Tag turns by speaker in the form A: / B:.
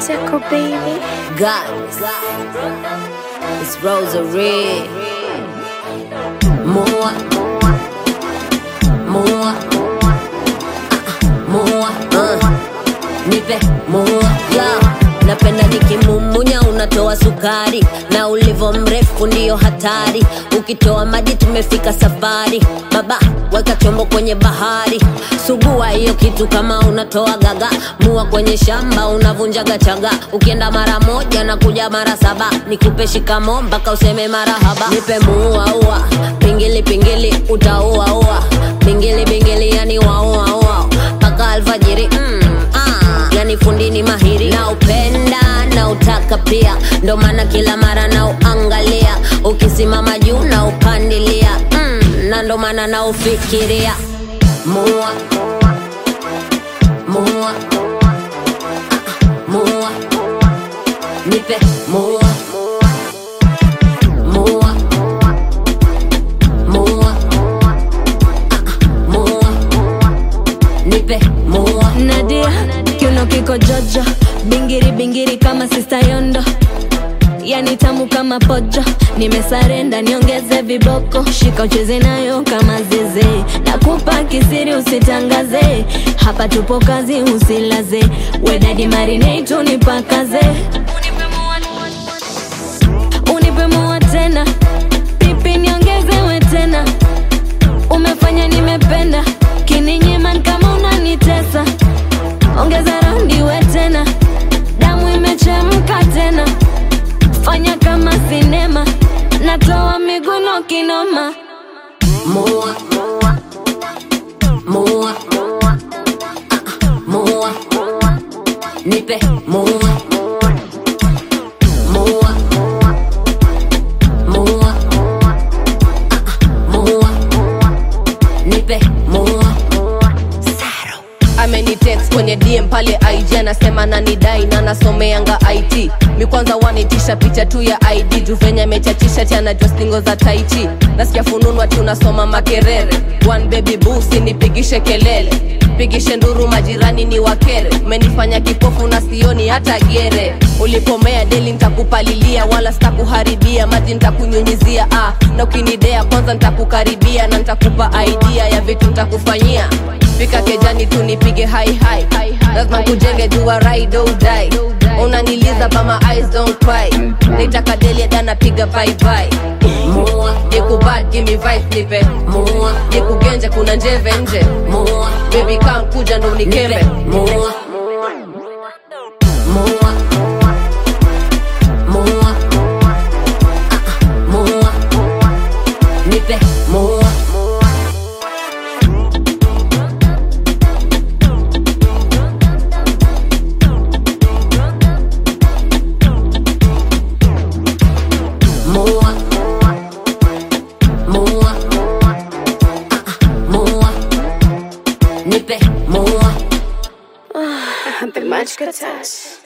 A: Tickle baby.
B: Goddess. It's Rosary. More. More. More. Uh. Nipe more. Yeah. Napenda nikimumunya unatoa sukari na ulivo mrefu ndiyo hatari ukitoa maji tumefika safari baba weka chombo kwenye bahari sugua hiyo kitu kama unatoa gaga mua kwenye shamba unavunjaga chaga ukienda mara moja na kuja mara saba nikupe shikamo mpaka useme marahaba nipe muuaua pingili pingili utauaua bingili bingili yani wauaua mpaka alfajiri mm, ah, yani fundini mahiri na upenda na utaka pia ndo maana kila mara na uangalia ukisimama juu na upandilia mm, na ndo maana na ufikiria mua mua mua nipe mua mua mua mua nipe mua
C: Nadia, kiuno kiko jojo, bingiri bingiri kama sista Yondo, yani tamu kama pojo. Nimesarenda niongeze viboko, shika ucheze nayo kama zeze, nakupa kisiri usitangaze, hapa tupo kazi usilaze, wedadi marinate unipakaze, unipe mua tena, pipi niongezewe tena umefanya nimependa kininyiman kama unanitesa ongeza raundi we tena damu imechemka tena fanya kama sinema natoa miguno kinoma
B: Mua. Mua. Mua. Nipe mua. Mua. Mua. Mua. Nipe mua.
D: amenitext kwenye dm pale ig anasema nanidai na nasomeanga it mi kwanza wanitisha picha tu ya id juu venye amechachisha ti anajua stingo za taichi nasikia fununwa ti unasoma makerere one baby busi nipigishe kelele pigishe nduru majirani ni wakere umenifanya kipofu na sioni hata gere ulipomea deli ntakupalilia wala sitakuharibia maji ntakunyunyizia ah, na ukinidea kwanza ntakukaribia na ntakupa idea ya vitu ntakufanyia fika kejani tu nipige hai hai lazima kujenge jua ride or die unaniliza but my eyes don't cry naitaka deli dana piga bye bye
B: Mua.
D: nikubad give me vibe nipe
B: Mua.
D: nikugenje kuna njeve nje
B: Mua.
D: baby come kuja ndo unikeme
B: Nipe mua. Mua. Mua. Mua. Nipe mua. Mua. Mua. Mua. Nipe mua.
A: I've been much good touch.